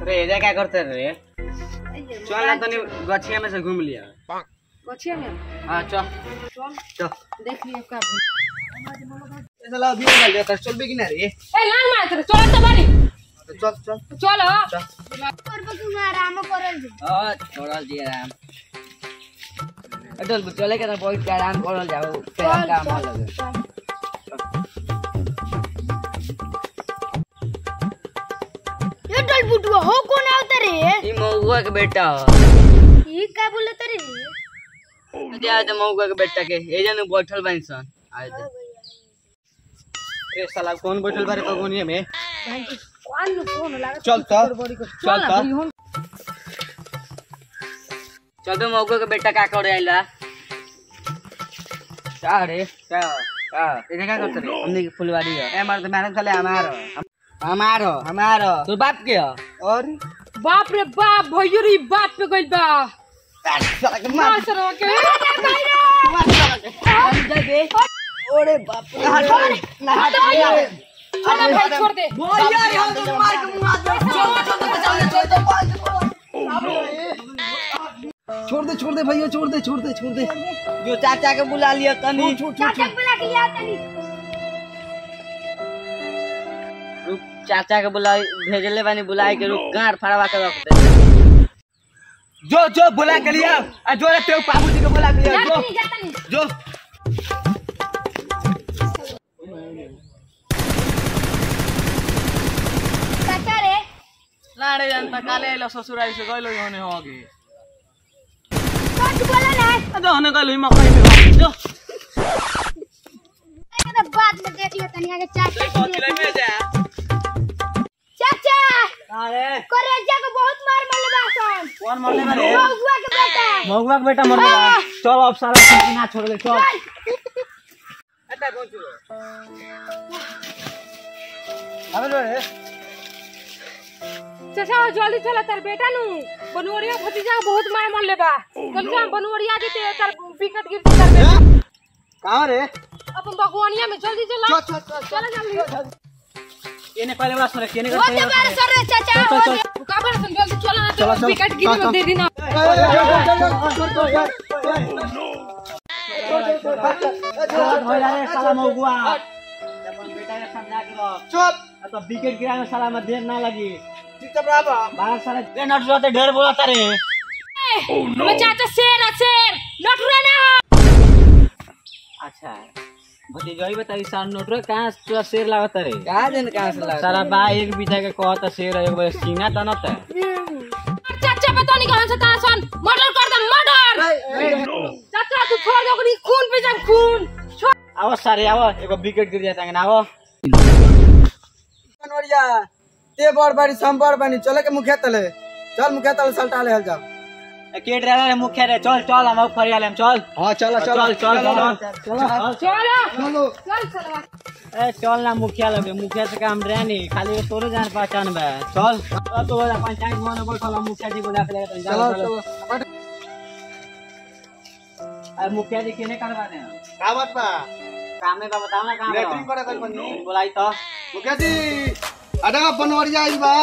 रे एजा क्या करते रे चल ना तनी गछिया में से घूम लिया गछिया में हां चल चल चल देख लियो का ए साला अभी निकल गया कर चल भी कि ना रे ए लान मार तेरे चल तो बारी चल चल चल चल हां छोड़ा दिया राम अटल चले के ना बहुत आराम करल जाओ तेरा काम लगे ये डल बुटुआ हो कौन आवता रे ई मौगुआ के बेटा ये का बोलत रे दे आज मौगुआ के बेटा के ए जन बैठल बानी सन आज ए साला कौन बैठल बारे पगोनिया में कौन कौन लागे चल चल बड़ी को चल चल चल तो मौगुआ के बेटा का करे आइला का रे का का इने का करते रे हमने की फुलवारी है ए मार तो मैडम चले हमारो हमारो हमारो तो बाप के है और बाप रे बाप भैया रे बाप पे गइल बा साला के मार सरवा के ओरे बाप रे हट ना हट छोड़ भाई छोड़ दे छोड़ दे छोड़ दे भैया छोड़ दे छोड़ दे छोड़ दे जो चाचा के बुला लिया तनी चाचा बुला के लिया तनी रुक चाचा के बुला भेजले बानी बुलाए के रुक गांठ फड़वा के रख दे जो जो बुला के लिया आ जो रे तेरे बाबू जी के बुला के लिया जो जातनी जो चाचा रे लाड़े जानता काले आइलो ससुराल से गइलो होने होगे कौन बोला ना अदो होने गइलो मकई में जो अरे बाद में देख ले तनी आगे चाचा कौन किले में जा चाचा अरे करेजा को बहुत मार मरले बासन कौन मरले बारे मौगुआ के बेटा महुआ के बेटा मर गया चल अब सारा चीज ना छोड़ दे चल अटा कौन चलो अबे लो रे चाचा जल्दी चला तार बेटा नु बनवरिया भतीजा के बहुत मार मरले बा जल्दी चल बनवरिया देते तार विकेट गिर तार बेटा कहां रे अपन भगवानिया में जल्दी चला चल चल चल चला जल्दी येने पहले बात सुन केने वो दे बार सर रे चाचा चल, चल, तू का बड़ा जल्दी चला ना चला, तो चल। विकेट गिर में दे देना चुप तो विकेट गिरा में साला में देर ना लगी चुपचाप रह बाहर साला ए नट जोते ढेर बोलता रे मैं चाचा शेर है शेर नटुरा ना हो अच्छा भतीजोई बताई सार नोटरो कहां तोरा शेर लागत रे कहां दिन कहां से लागत सारा बा एक बीता के कहत शेर है, एक बार सीना तनत है चाचा पता नहीं कहां से कहां सन मर्डर कर दे मर्डर चाचा तू छोड़ दो ओकरी खून पे जा खून छोड़ आवो सारे आवो एगो विकेट गिर जाता है आवो कनवरिया ते बड़ बाड़ी हम बड़ बानी चले के मुखिया तले चल मुखिया तले सल्टा ले जा ए, केट रे रे मुखिया रे चल चल हम फरियाले हम चल हां चलो चल चल चल चल चलो चलो चल चल ए चल ना मुखिया लगे मुखिया से काम रहे नहीं खाली तोरे जान पहचान बा चल अब तो वाला पंचायत में बोल चल मुखिया जी बुला के ले चलो चलो अरे मुखिया जी केने करवा दे का बात बा काम में बा बताओ ना काम लेटरिंग करे कल बनी बुलाई तो मुखिया जी अडा बनवरिया आई बा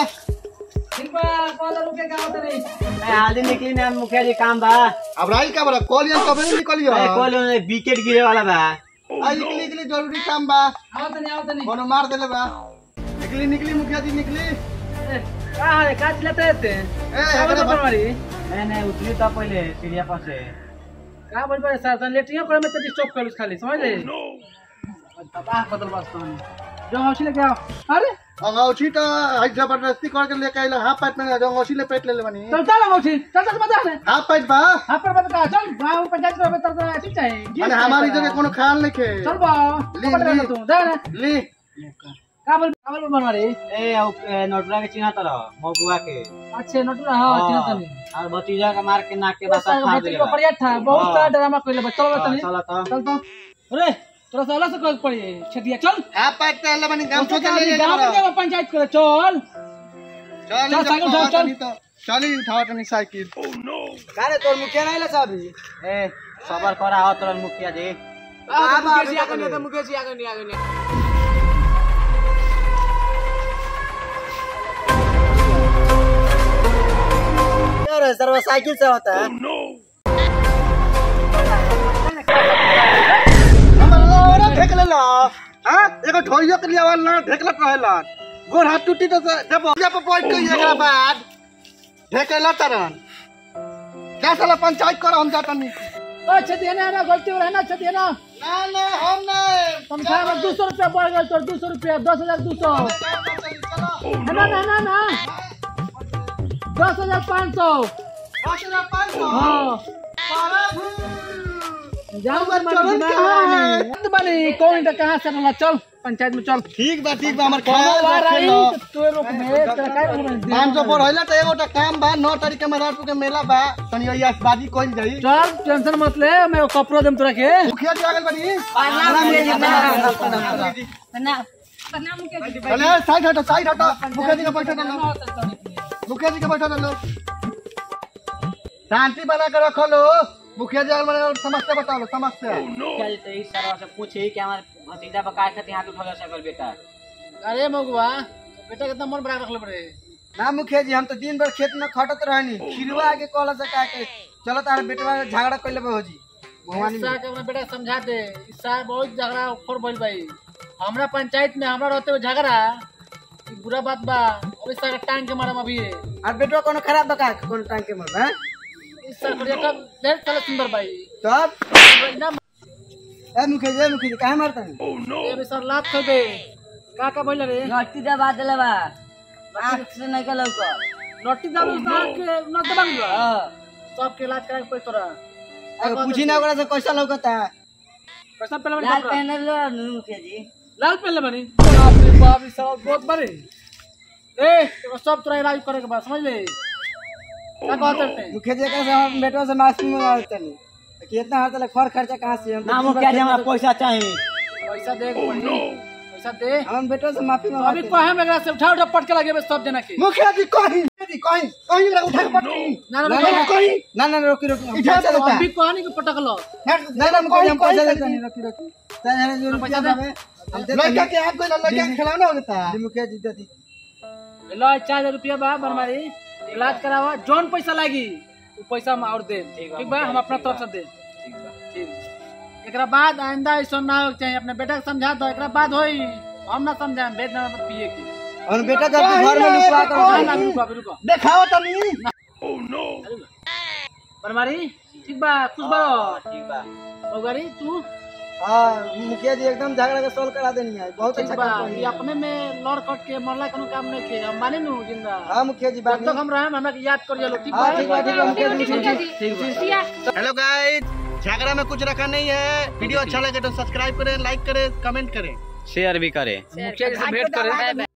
ए हाली निकली ना मुखिया जी काम बा अब राई का बड़ा कॉलियन कब नहीं निकलियो ए कोल विकेट गिरे वाला बा आई निकली निकली जरूरी काम बा आओ तनी आओ तनी कोनो मार देले बा निकली निकली मुखिया जी निकली का है का चिल्लाते रहते ए एकरे बनवारी नहीं नहीं उतनी तो पहले सीढ़िया पर से का बोल पारे सर तन लेटिंग करे में तो डिस्टर्ब कर खाली समझ ले बात बदल बस्तन जो हौसी लेके आओ अरे अंगौठी तो हाई जबरदस्ती करके लेके आइला हाफ पैंट में अंगौठी ले पेट ले ले बनी चल चल हौसी चल चल मजा है हाफ पैंट बा हां पर बता चल गांव पंचायत में तर तर ठीक है माने हमारी जगह कोनो ख्याल नहीं खे चल बा ली, पकड़ ली। ले तू दे ना ली का बोल का बोल बनवारी ए औ- ए, नोटरा के चिन्हा तरह मौकुआ के अच्छे नोट ना हां चिन्ह तनी और भतीजा के मार के नाक के बसा बस फाड़ बच्चे देगा को बढ़िया था बहुत सारा ड्रामा कर ले चल हाँ, तनी चला तो चल तो अरे थोड़ा सा अलग से कर पड़ी छटिया चल हाफ पैंट पहले बनी गांव तो छोड़ ले गांव में जाओ पंचायत करे चल चल चल, साइकिल उठाओ, चल। तो चली उठाओ तनी साइकिल कारे तोर मुखिया नहीं लसा अभी ए सबर करा हो तोर मुखिया जी मुकेश जी आगे नहीं मुकेश जी आगे नहीं आगे नहीं वो साइकिल से होता है हमर लोरा ढेक लेला हां एगो ढोइयो के लिए आवाज ना ढेकलत रहेला गोर हाथ टूटी तो जब जब बैठ के एकरा बाद ढेकेला तरन क्या साला पंचायत करो हम जाता नहीं ओ छतिया ना ना गलती हो रहा है ना छतिया ना ना ना हम नहीं तनख्वाह में दो सौ रुपया बढ़ गया तो दो सौ रुपया दस हजार दो सौ ना ना ना ना दस हजार पाँच सौ हाँ जाओ बा, चलन कहाँ है? बनी बनी कौन इधर कहाँ से रहला चल पंचायत में चल ठीक बा ठीक बा हमर कौन ख्याल आ रही रखेला तो रोक में तेरा काय बोल रही पाँच सौ पर होला तो एगो टा काम बा नौ तारीख के महाराजपुर के मेला बा तनी ये बाजी कोई जाई चल टेंशन मत ले मैं कपड़ा देम तोरा के मुखिया जी आगल बनी चले साइड हटो साइड हटो मुखिया जी का बैठा डालो मुखिया जी का बैठा डालो शांति बना के रखो लो मुखिया जी आगल बने समस्या बताओ लो समस्या क्या जी तो इस सरवा से पूछे कि हमारे भतीजा पर काय खातिर हाथ उठा सकल बेटा अरे मगुआ बेटा कितना मन बड़ा रखले बड़े ना मुखिया जी हम तो दिन भर खेत में खटत रहनी खिरवा आगे कहला से का के चलो तार बेटवा झगड़ा कइले बा होजी भगवानी इस्सा के अपना बेटा समझा दे इस्सा बहुत झगड़ा खोर भइल भाई हमरा पंचायत में हमरा रहते हुए झगड़ा ई बुरा बात बा और इस्सा के टांग के मारम अभी और बेटवा कोनो खराब बका कोनो टांग के मर हैं इस्सा करिया कब ढेर चले सुंदर भाई तब ना ए मुखिया जी ए मुखिया जी काहे मारता नहीं ये भी सर लात खो दे का का बोल रे नट्टी दबा देले बा आँख से नहीं के लौको लट्टी दाल उतार के न दबांग बा हाँ सब के इलाज कराए कोई तोरा अगर पूछी ना ओकरा से कैसा लौकता पैसा पहले बनी लाल कपड़ा। पहने लो मुखिया जी लाल पहले बनी बाप रे बाप ई सब बहुत बड़े ए एगो सब तोरा इलाज करे के बा समझ ले का कहते हैं मुखिया जी एकरा से हम बेटवा से माफी मांगता नहीं कि इतना हर तले खर खर्चा कहाँ से हम ना मुखिया जी हमरा पैसा चाहिए पैसा दे के पड़ी पैसा दे हम बेटवा से माफी अभी मांगते कहे में एकरा से उठा उठा पटके लगे बे सब जना के मुखिया जी कहीं जी कहीं कहीं मेरा उठा के पटकी ना ना ना ना ना कहीं ना ना रोकी रोकी हम पैसा देता अभी कहनी के पटक लो ना ना मुखिया जी हम पैसा देता नहीं रोकी रोकी चाहे जो रुपया पैसा दे दे। हम देते लड़का के आप कोई लड़का के खिलाना होता है मुखिया जी देती लो चार हजार रुपया बा बरमारी इलाज करावा जौन पैसा लागी वो पैसा हम और दे ठीक बा हम अपना तरफ से दे ठीक एकरा बाद आइंदा ऐसा ना हो चाहिए अपने बेटा के समझा दो एकरा बाद होई हम ना समझाएं बेद ना मत पिए की और बेटा जब घर में लुकवा कर ना ना रुको अभी रुको देखाओ तो नहीं बरमारी ठीक बा खुश बा ठीक बा मगरी तू हाँ मुखिया जी एकदम झगड़ा के सोल्व करा देनी है बहुत ठीक अच्छा बा काम ये करी अपने में लड़ कट के मरला कोनो काम नहीं के हम माने नु जिंदा हाँ मुखिया जी बात जब तक हम रहे हमरा के याद करिए लो ठीक हाँ बा ठीक बा ठीक बा मुखिया जी मुखिया जी सिया हेलो गाइस झगड़ा में कुछ रखा नहीं है वीडियो अच्छा लगे तो सब्सक्राइब करें लाइक करें कमेंट करें शेयर भी करे मुखिया जी से भेंट करे